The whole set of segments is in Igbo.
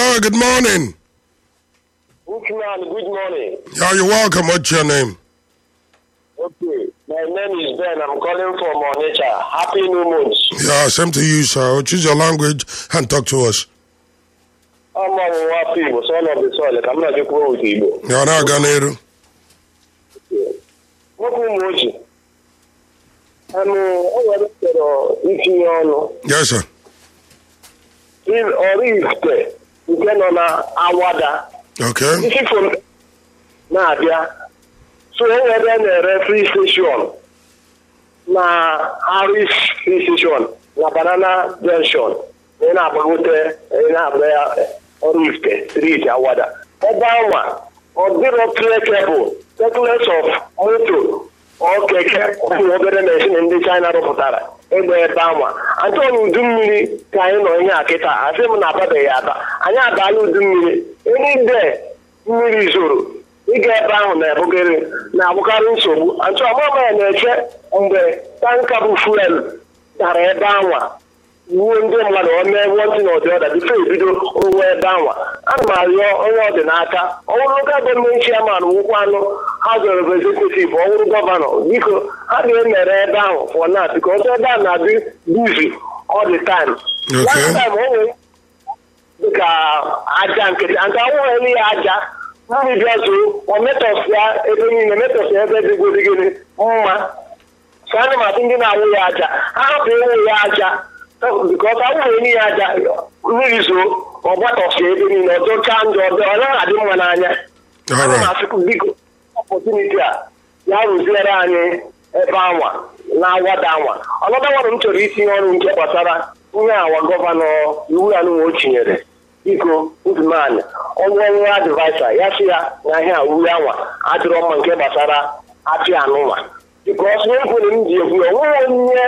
Hello, good morning. Bookman, good morning. Yeah, you're welcome. What's your name? Okay, my name is Ben. I'm calling from Onitsha. Happy New Month. Yeah, same to you, sir. Choose your language and talk to us. I'm on Wapi Igbo, son of the soil. I'm not just with Igbo. Yeah, now Ganeru. Nwoke ụmụ oji. Anụ o nwere chọrọ itinye ọnụ. Yes, sir. Il- Ọrụ ifte nke nọ na awada. Okay. Isi fom na-abịa. So o nwere na-ere free station na Harris free station na Banana Junction. Ị na-agbagote ị na-abịa ya ọrụ ifte street awada. Ebe anwa ọ dịrọ trekebụl tekles of moto ọ keke ụmụ obere mechin ndị China rụpụtara egbe ebe anwa achọghị m udu mmiri ka anyị nọ ihe a kịta asị m na ababeghị aba anyị abala udu mmiri enide mmiri zoro ịga ebe ahụ na-ebugharị na-abụkarị nsogbu achọ ọmama ya na-eche mgbe tanka bụ fuel dara ebe anwa wuo ndị mmadụ o mee wọntị na ọdị ọda bifo ebido onwe ebe anwa ana m arịọ onye ọ dị n'aka ọ bụrụ local gọọmenti chairman wụkwa anụ House of Representative ọ bụrụ gọvanọ biko ha ga-emere ebe ahụ for now because ebe a na-adị busy all the time Okay. Last time, o nwere dịka aja nkịtị nke awụghị ya aja mmiri bịa zoo ọ metọsịa ebe niile metọsịa ebe dịgodị gịnị mma so ana m atụ ndị na-awụ ya aja ha hapụ ịwụ ya aja bikọs awụghị ya aja mmiri zoo ọ gbatọsịa ebe niile ọzọ chaa njọ ọzọ ọ naghị adị mma n'anya All ana m right. asịkwu biko ọpọtuniti a ya rụziere anyị ebe anwa na awada anwa ọnọdụ nwanụ m chọrọ itinye ọrụ nke gbasara ihe awa gọvanọ iwu ya nụnwa o chinyere biko udumanya onye onye advaisa ya sị ya na ihe a uwe anwa adịrọ mma nke gbasara apịa anụnwa bikos n'ekwere m ji ekwu ya onweghị onye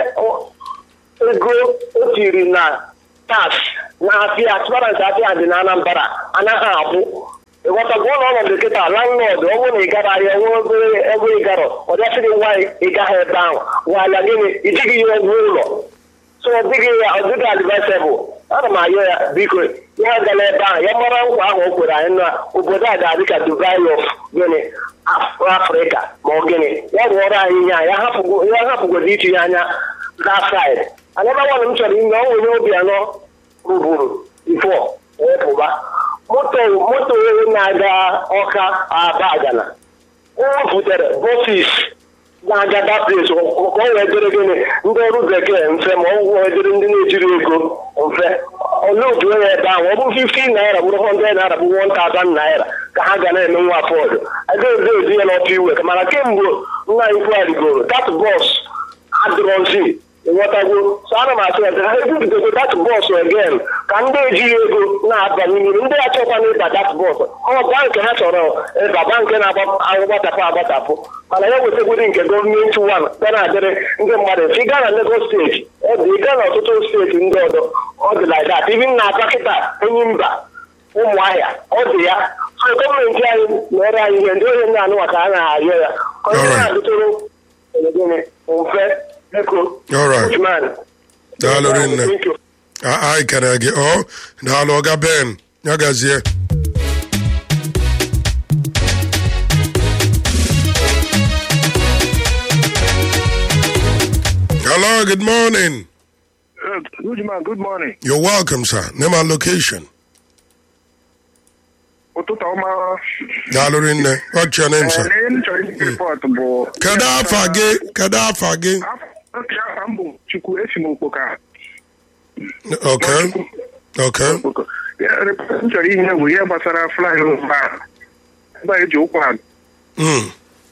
ego o tiri na tax na apịa transparent apịa dị na anambra anaghị abụ ịghọtago ụlọ ọnọdụ kịta landlord ọ bụrụ na ị gara ahịa nwe obere ebe ị garọ ọ bịasịghị nwaanyị ị gaghị ebe ahụ nwaala gịnị ijighị ya ụgwọ ụlọ so ọ dịghị ya ọ dịghị advisable ana m ayọ ya biko ya gala ebe ahụ ya mara nkwa ahụ o kwere anyị na obodo a ga-adị ka Dubai of gịnị Af- Afrịka ma ọ gịnị ya rụọrọ anyị ihe a ya hapụgo ya hapụgodo itinye anya that side anaba nwanne m chọrọ ime ọ nwere obi anọ rụburu bifo wepụba moto moto na-aga ọka aba agana o butere bọsis na-aga that place ka ọ wee dịrị gịnị ndị ọrụ bekee mfe ma ọ wee dịrị ndị na-ejiri ego mfe olee otu onye ebe ahụ ọ bụ 15 naira bụrụ 100 naira bụ 1000 naira ka ha ga na-eme nwa afọdụ agaghị ezi ya n'ọtụ iwe mana kemgbe nna anyị kwuarigoro that bọs adịrọzi ịghọtago so ana m asị ya ka ha ebubidogo dat bọs again ka ndị ejighị ego na-aba n'ime ndị achọkwana ịba dat bọs ọ bankị ha chọrọ ịba bankị na-agbatapụ agbatapụ mana ya wetegodi nke gọọmenti wan ga na-adịrị ndị mmadụ mfe ịga na Lagos steeti ebe ịga na ọtụtụ steeti ndị ọzọ ọ dị like that even na Aba kịta enyi mba ụmụahịa ọ dị ya so gọọmenti anyị mere anyị ihe ndị onye ndị anụwa ka a na-arịọ ya ka onye Alright. na-adịtụrụ gịnị mfe biko All right. Usman. Daalụ rinne. Thank you. anyị kere gị ọ daalụ ọga ben ya gazie hello good morning Uh, good man, good morning. you're welcome sir name and location ụtụtụ ọma daalụ rinne what's your name sir ee m chọrọ isi rịpọt bụ kedu afa gị kedu afa gị afọ afa m bụ chukwu esi m okpoka okay okay Okpoko. Ya, rịpọt m chọrọ ihe bụ ihe gbasara flyover a ebe a eji ụkwụ ha Mm.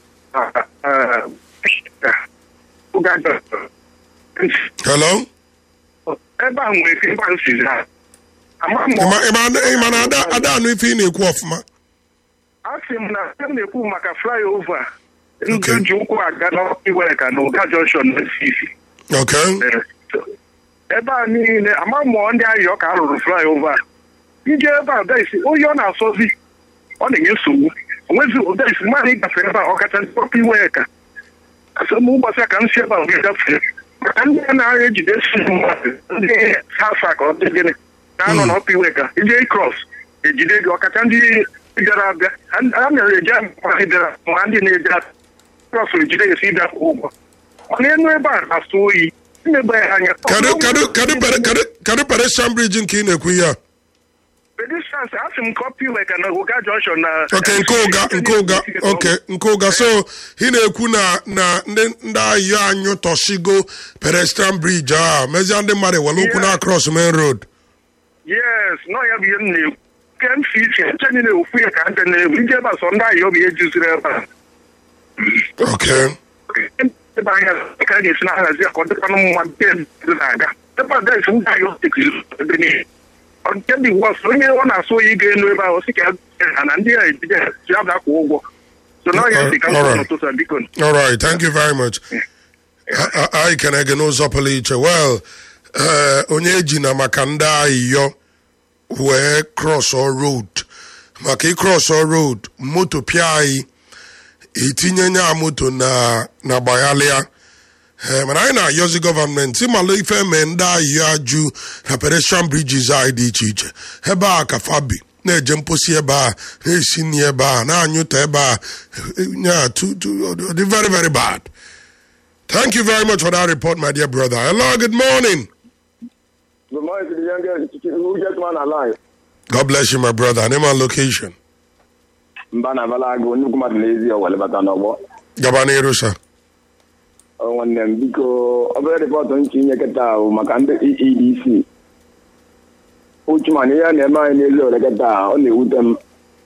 hello ebe a nwere ike ebe a sizi ha ama m ịma ịma- ịma na ada ada anụ ife ị na-ekwu ọfụma a sị m na a na-ekwu maka flyover ndị Okay. ji ụkwụ aga n'iwere ka na ụga junction na isi okay ebe a niile ama mụọ ndị ayọ ka a rụrụ flyover a ije ebe a daisi oyi ọ na-asọzi ọ na-enye nsogbu onwezi ụdaisi mmadụ ịgafe ebe a ọkacha ndị pọpụ iwe ka asị m ụbọchị a ka m si ebe a wee gafee maka ndị a na-ejide si mmadụ ndị sasa ka ọ dị gịnị na-anọ n'ọpụ iwe ka ije cross ejide gị ọkacha ndị bịara abịa ha ha na-eji anyị bịara ma ndị na-eje trọsụrụ ejide gị si ịbịa kwụ ụgwọ mana enu ebe a na-asụ oyi imegbe ya anya kedu kedu kedu pere- kedu kedu pedestrian bridge nke ị na-ekwu ihe a Pedestrians, asị m kọpị weka na ụga junction na ok nke ụga nke ụga ok nke ụga so ị na-ekwu na na ndị ndị ahịa anyị tọsigo pedestrian bridge a mezie ndị mmadụ were ụkwụ na cross main road yes nọ ya bụ ihe m na-ekwu ke m si iche nche niile ofu ya ka nche na-ebu ije ebe a sọ ndị ahịa obi ejuziri ebe a ok ebe anya ka a ga-esi na-ahazi ya ka ọ dịkwanụ mma nke ndị na-aga ebe a desi ndị ahịa otekiri ebe niile Ọ nke dị wọs onye ọ na-asụ oyi ga-enu ebe ahụ si ka ha na ndị a ejije ji abịa kwụ ụgwọ so na ọya dị ka m Alright. n'ụtụtụ a, biko all right thank you very much A- a- anyị kene gị n'ụzọ pụrụ iche well eh, onye eji na maka ndị ahịyọ wee cross road maka ịcross road moto pịa anyị itinye nya moto na na gbaghalịa Eh, mana anyị na-ayọzi gọọmenti ịmalụ ife mee ndị ahịa ajụ na pedestrian bridges anyị dị iche iche ebe a ka fabi na-eje mposi ebe a na-esi nri ebe a na-anyụta ebe a yeah, too, too, dị very very bad thank you very much for that report my dear brother hello good morning Good morning to the youngest who just man alive. god bless you my brother name and location Mba na abala agụ nnukwu mmadụ n'ezi ọwele bata n'ọgbọ. gaba n'iru sir Ọ nwanne m biko obere rịpọtụ nchi inye kịta ahụ maka ndị EEDC. Uchuman ihe a na-eme anyị n'ezi owele kịta ọ na-ewute m.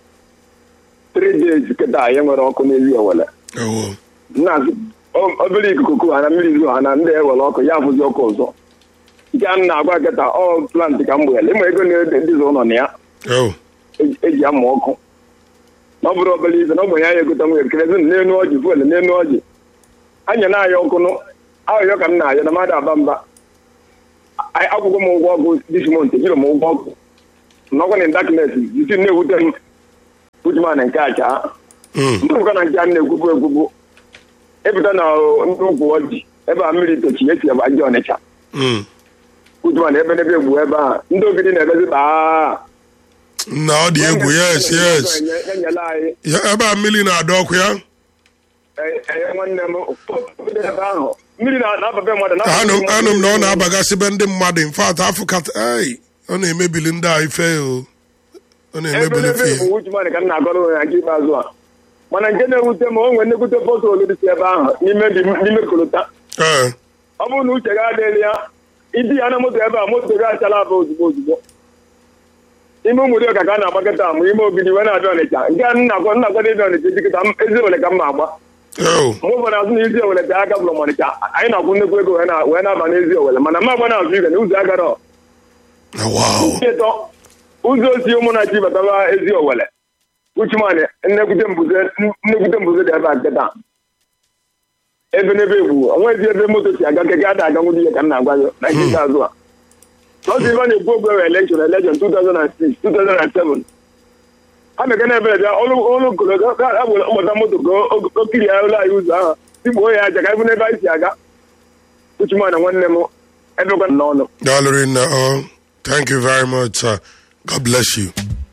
Three days kịta anyị nwere ọkụ n'ezi owele. oh, na-asị o- obere ikuku ku ha na mmiri zu ha na ndị ewere ọkụ ya afụzi ọkụ ọzọ. Nke a m na-agwa kịta ọ plant ka m gbere ịma ego na-edizi ụlọ na ya. oh. eji eji amụ ọkụ na ọ bụrụ obere ife na ogbenye anyị egote nwere kerezi n'elu ọjị fuelu n'elu ọjị anya na-aya ọkụ nụ ahụhịọ ka m na-aya na mmadụ aba mba Anyị- akwụkwọ m ụgwọ ọkụ dis mont ejiri m ụgwọ ọkụ na ọkụ na daknes isi na-ewute m ujuman nke acha Mm. ndụkọ na nke a na-ekwubu ekwubu ịpụta na ndị ụkwụ ọjị ebe a mmiri tochi esi ebe ajọ ọnịcha Mm. ujuman ebe n'ebe egwu ebe a ndị ogidi na-ebezi baa na ọ dị egwu yes yes enyela anyị Ya- ebe a mmiri na-adọ ọkụ ya Ee, nwanne m obodo ebe ahụ mmiri na- na-ababe mmadụ na- anụ anụ m na ọ na-abagasị be ndị mmadụ in fact afọ kata ei ọ na-emebili ndị a ife o ọ ebe na-emebili n'ebe ife bụ uchumanị ka m na-agọrọ onwe ya nke ikpeazụ a mana nke na-ewute m o nwere nnekwute bọtụlụ dị si ebe ahụ n'ime dị- n'ime kolota ee ọ bụrụ na uche ga adịghị ya idi ya na moto ebe a moto ga achala aba ozugbo ozugbo ime ụmụ ka ka a na-agbakọta ma ime ogidi wee na-abịa ọnịcha nke a nna-agwa nna-agwado ịbịa ọnịcha jikọta m- ezi ole ka m na-agba o mgbe ụfọdụ azụ na ezi owele bịa aka bụrụ m ọnịcha anyị na-akwụ nnukwu ego wee na- wee na-aba n'ezi owele mana m agba na-azụ igwe na ụzọ agara ọ na wow ịtọ ụzọ osi ụmụnachi batara ezi owele uchumanị nnekwute mbuze nnekwute mbuze dị ebe a nkịta ebe n'ebe egwu onwezi ebe moto si aga keke ada aga nwụdị ihe ka m na-agwa gị na nke ikpeazụ a sọsọ ife a na-ekwu okwu ewe elekshọn elekshọn 2006 2007 ha meke na ebe bịa ọrụ kolo agbata moto ka o- o kiri ya ụlọ anyị ụzọ ahụ tikpuo ya aja ka ebe n'ebe anyị si aga uchumanị nwanne m ebekwa n'ọnụ daalụ rinne ọ thank you very much sir god bless you